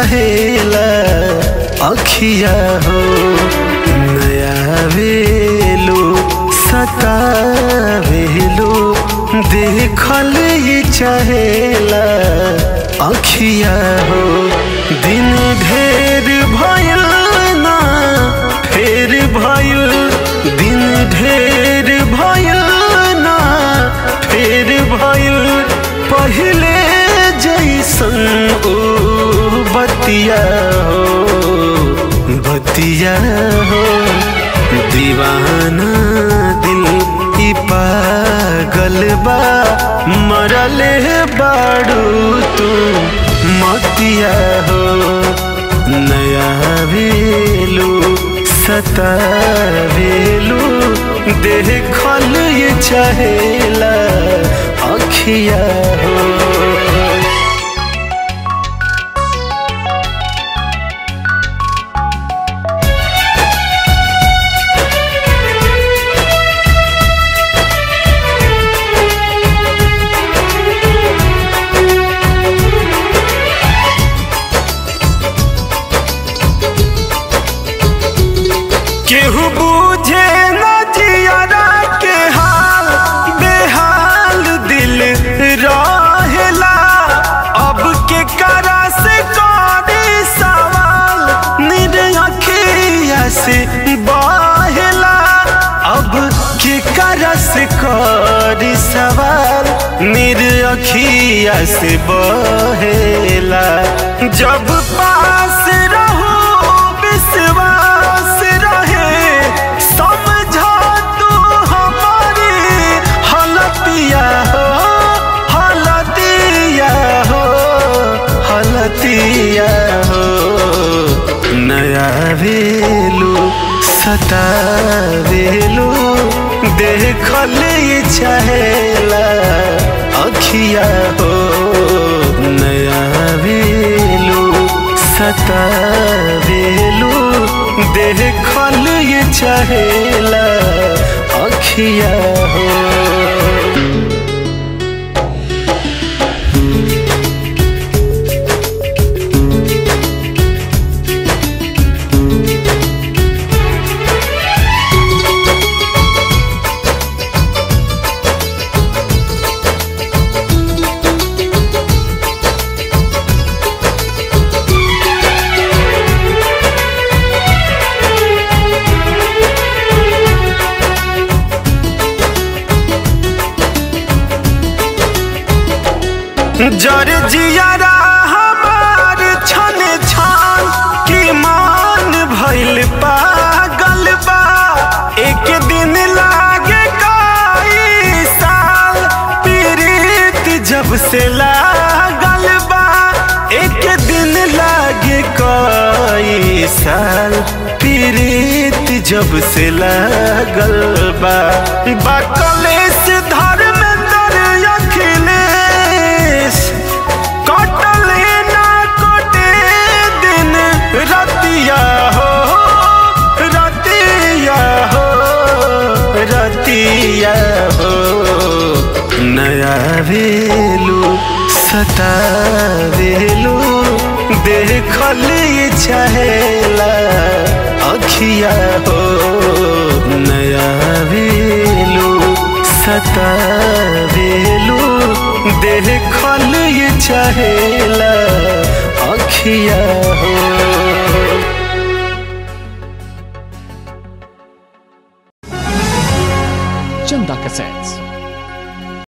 चाहेला अखिया हो नया वेलो सतावेलो देखल ये चाहेला अखिया हो दिन ढेर भयल ना फेर भयल दिन ढेर भयल ना फेर भयल पहले जैसन ओ बतिया हो बतिया हो दीवाना दिल ई पागल बा मरल बाड़ू तू मतिया हो नया वेलू सतावेलू देखल ये चाहेला अखिया हो केहू बूझे न जियारा के हाल बेहाल दिल रहेला अब के करा से करे सवाल निरखिया से बहेला अब के करा से करे सवाल निरखिया से बहेला जब पास रहो विश्वास रहे समझा तू हमारी हलतिया हो हलतिया हो हलतिया हो नया वेलू सतावेलू देखल ये चाहेला अखिया हो नया वेलू सतावेलू देखल ये चाहेला अखिया हो जर जियारा हमार छन छान की मान भइल पागल बा एक दिन लागे कई साल पीड़ित जब से लागल बा एक दिन लागे कई साल पीड़ित जब से लागल बा बकलेश धर्मेंद्र अखिलेश कटले ना कटे दिन रतिया हो रतिया हो रतिया हो नया वेलू सतावेलू देखल ये चाहेला अखिया हो नया वेलू सतावेलू देखल ये चाहेला अखिया हो Chanda Cassettes.